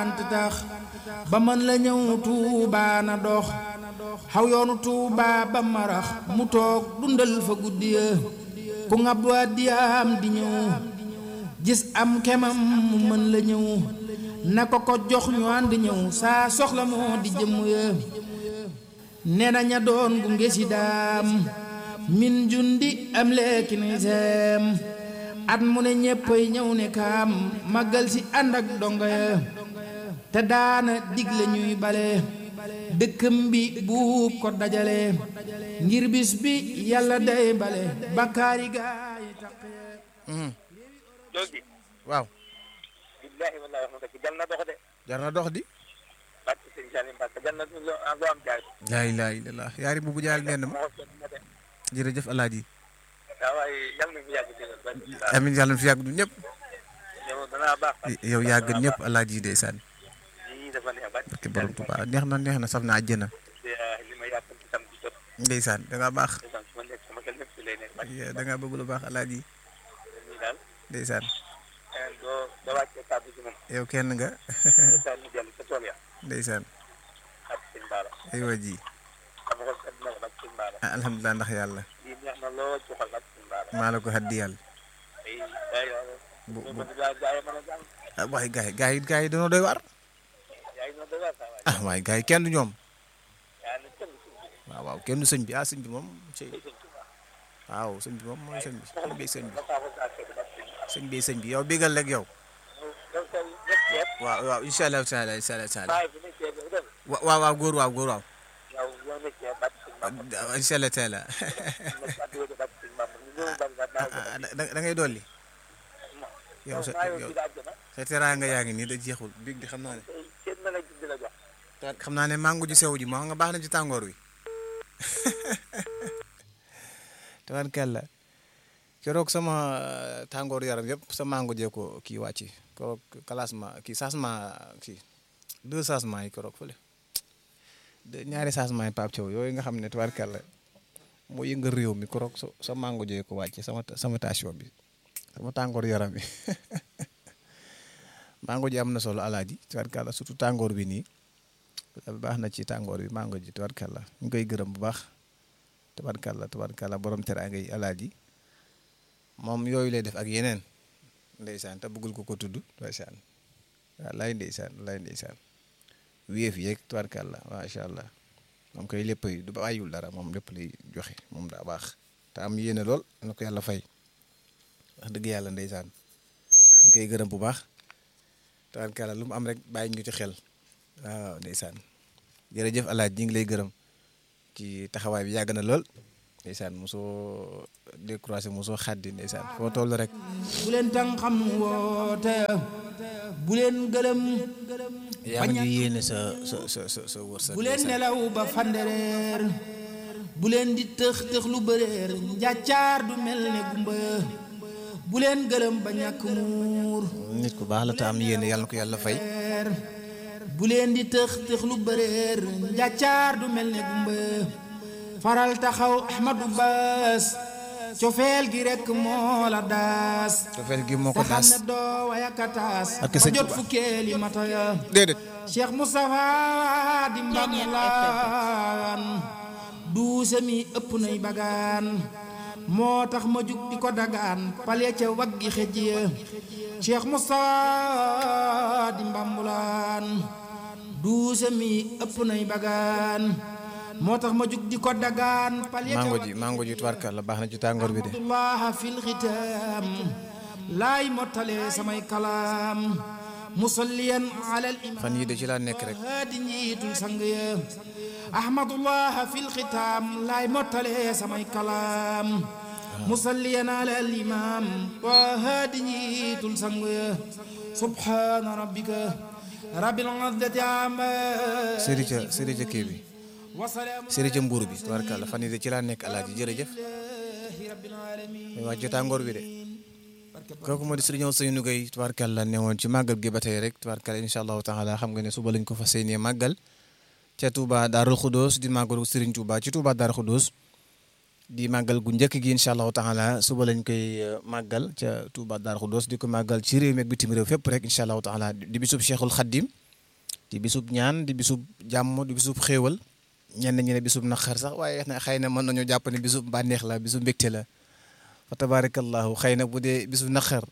ngant tax ba mën la ñëw tuubaa na dox xaw yoonu tuubaa ba marax mu toog dundal fa guddi ya ku ngab waa diyaam di ñëw gis am kemam mu mën la ñëw na ko ko jox ñu ànd ñëw saa soxla moo di jëmm ya nee na ña doon gunge si daam min jundi am leeki ni seem at mu ne ñéppay ñëw ne kaam màggal si ànd ak dongo ya te daana digle ñuy bale dëkkam bi buub ko dajale ngir bis bi yàlla day bale bakkaari gaa yi taqee loolu waaw billaahi wallaahi wax na dëgg jal na dox de jar na dox di barke sëñ Salim Mbacke jal na loo loo am jaay laa ilaaha illallaah yaari bubu jaal nenn ma moo seet na de jërëjëf alaaji waaw waaye yal na fi yàgg dëgg barke sëñ Salim amin yàlla na fi yàgg du ñëpp yow danaa baax yow yàgg ñëpp alaaji ndeysaan lii dafa neex barke barke borom Tuubaa neex na neex na saf na àjjana li ma yàppal ci sam di jot ndeysaan da ngaa baax ndeysaan su ma nekk sama xel lépp si lay nekk barke da ngaa bëgg lu baax alaaji nii daal ndeysaan doo doo wàccee kàddu gi moom yow kenn nga ndeysaan ñu dellu sa tool ya ndeysaan barke sëñ Baara aywa ji sama xol sedd na ko barke sëñ Baara ah alhamdulilah ndax yàlla lii neex na lool ci xol barke sëñ Baara maa la ko haddi yàlla ay ay bu bu bu bu gaa gaa yi mën a jàng ah waaye gars yi gars yi gars yi dañoo doy waar yaa ngi noonu da saa waay ah waaye gars yi kenn du ñoom yaa ngi kenn suñu bi waaw waaw kenn du sëñ bi ah sëñ bi moom sëñ sëñ Tuubaa waaw sëñ bi moom mooy sëñ bi sëñ bi sëñ bi dafa ko saa seetlu barke sëñ Baara sëñ bi sëñ bi yow bégal rek yow yow tey ñëpp ceeb waaw waaw incha allah taala incha allah taala baay bi ne ceeb bi dem wa- waaw waaw góor waaw góor waaw yow yow ne ceeb barke sëñ Bamba incha allah taala ne kàddu yi barke sëñ Bamba ñu ñëw bari na naa ah da da ngay dolli yow sa maa yow yow ci daal jëna sa teraanga yaa ngi nii da jeexul biig di xam naa ne tey kenn na la gis di la jox xam naa ne mango ji sew ji moo nga baax na ci tàngoor wi tabarkalla keroog sama tàngoor yaram yëpp sa mango jee ko kii wàcci keroog classement kii changement kii deux changements yi keroog fële de ñaari changement yi Pape Thiaw yooyu nga xam ne tabarkalla moo yëngal réew mi keroog sa sa mango jee ko wàcce sama sama tension bi sama tàngoor yaram bi mango ji am na solo alaaji tabarkalla surtout tàngoor bi nii baax na ci tàngoor bi mango ji tabarkalla ñu koy gërëm bu baax tabarkalla tabarkalla borom teraanga yi alaaji moom yooyu lay def ak yeneen ndeysaan te bëggul ko ko tudd ndeysaan waaw lay ndeysaan lay ndeysaan wéef yeeg tabarkalla macha allah moom koy lépp du bàyyiwul dara moom lépp lay joxe moom daa baax te am yéene lool na ko yàlla fay wax dëgg yàlla ndeysaan ñu koy gërëm bu baax tabarkalla lu mu am rek bàyyi ñu ci xel waaw ndeysaan jërëjëf alaaj ñi ngi lay gërëm ci taxawaay bi yàgg na lool ndeysaan mosoo décroisé mosoo xaddi ndeysaan foo toll rek bu leen tàng xam woote bu leen gëlëm yaa ngi yéene sa sa sa sa sa wërsëg bu leen nelaw ba fandereer bu leen di tëx tëx lu bëreer njàccaar du mel ne gumba bu leen gëlëm ba ñàkk muur nit ku baax la te am yéene yàlla na ko yàlla fay bu leen di tëx tëx lu bëreer njàccaar du mel ne gumba faral taxaw Ahmadu Baas cofeel gi rekk moo la daas cofeel gi moo ko te xam daas ne doo wayakataas Ak ba sëñ jot Tuubaa. fukkeeli mata ya déedéet Cheikh Moustapha di mbamlaan duuse mi ëpp nay bagaan moo tax ma jug di ko dagaan pale ca waggi xëj ya Cheikh Moustapha di mbambulaan duuse mi ëpp nay bagaan moo tax ma jug di ko dagaan pale ca mango ji mango ji tubaarkalla baax na ci tàngoor bi de abdullah fil xitaam laay mottale samay kalaam musalliyan ala al imam fan yii de ci laa nekk rek haadi njiitul sang ya ahmadullah fil xitaam laay mottale samay kalaam musalliyan ala al imam wa haadi njiitul sang ya subhana rabbika rabbil izzati amma sëri ca sëri ca kii bi wa salaamun sëri ca mbuur bi tubaarkalla fan yii de ci laa nekk alaaji jërëjëf lillahi rabbil alamin muy wàcc tàngoor bi de kooku moo di sëriñ Ousseynou Gueye tubaarkàlla ne woon ci màggal gi ba tey rek tubaarkàlla incha allahu taala xam nga ne suba lañ ko fas yéenee màggal ca Touba Darou Khoudoss di màggalu sëriñ Touba ci Touba Darou Khoudoss di màggal gu njëkk gi incha allahu taala suba lañ koy eh, màggal ca Touba Darou Khoudoss di ko màggal ci réew mi ak bitim réew fépp rek incha allahu taala di bisub Cheikhul Khadim di bisub ñaan di bisub jàmm di bisub xéewal ñenn ñi ne bisub naqar sax waaye xëy na mën nañoo jàpp ne bisub bànneex la bisub mbégte la fa tabarakallahu xëy na bu dee bisub naqar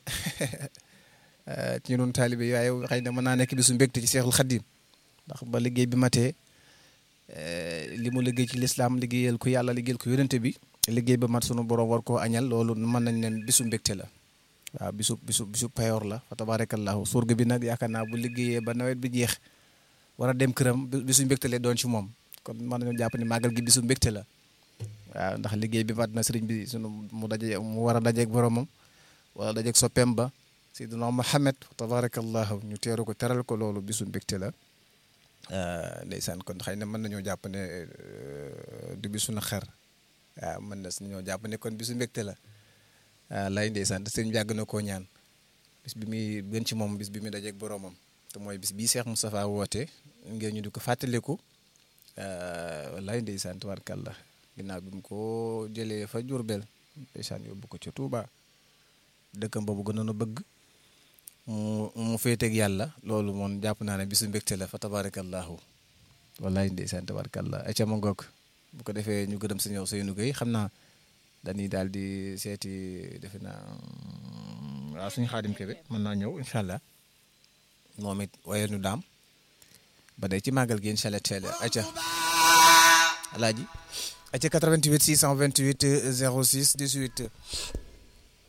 ci ñun taalibe yi waaye xëy na mën naa nekk bisu mbégte ci Seexul Xaddim ndax ba liggéey bi matee li mu liggéey ci lislaam liggéeyal ko yàlla liggéeyal ko yonente bi liggéey ba mat sunu borom war koo añal loolu mën nañ leen bisu mbégte la waaw bisu bisu bisu payoor la fa tabarakallahu surga bi nag yaakaar naa bu liggéeyee ba nawet bi jeex war a dem këram bisu mbégte la doon ci moom kon mën nañu jàpp ne màggal gi bisu mbégte la waaw ndax liggéey bi mat na sëriñ bi sunu mu daje mu war a dajeeg boromam wala dajeeg soppeem ba Seydina Muhammad tabarakallahu ñu teeru ko teral ko loolu bisu mbégte la ndeysaan kon xëy na mën nañoo jàpp ne du bisu na xar waaw mën na ñoo jàpp ne kon bisu mbégte la waaw lay ndeysaan te sëriñ yàgg na koo ñaan bis bi muy gën ci moom bis bi muy dajeeg boromam te mooy bis bii Cheikh Moustapha woote ngir ñu di ko fàttaliku lay ndeysaan tabarkallah ginnaaw bi mu ko jëlee fa Jurbel ndeysaan yóbbu ko ca Touba dëkkam boobu gënoon a bëgg mu mu féeteeg yàlla loolu moom jàpp naa ne bisu mbégte la fa tabarakallahu wallaay ndeysaan tabarakallah ay ca ma ngoog bu ko defee ñu gërëm si ñëw Seynou Gueye xam naa dañuy daal di seeti defe naa waaw suñu xaadim kebe mën naa ñëw incha allah moom it wayal ñu daam ba day ci màggal gi incha allah teel ay ca alaaji ay ca 88 628 06 18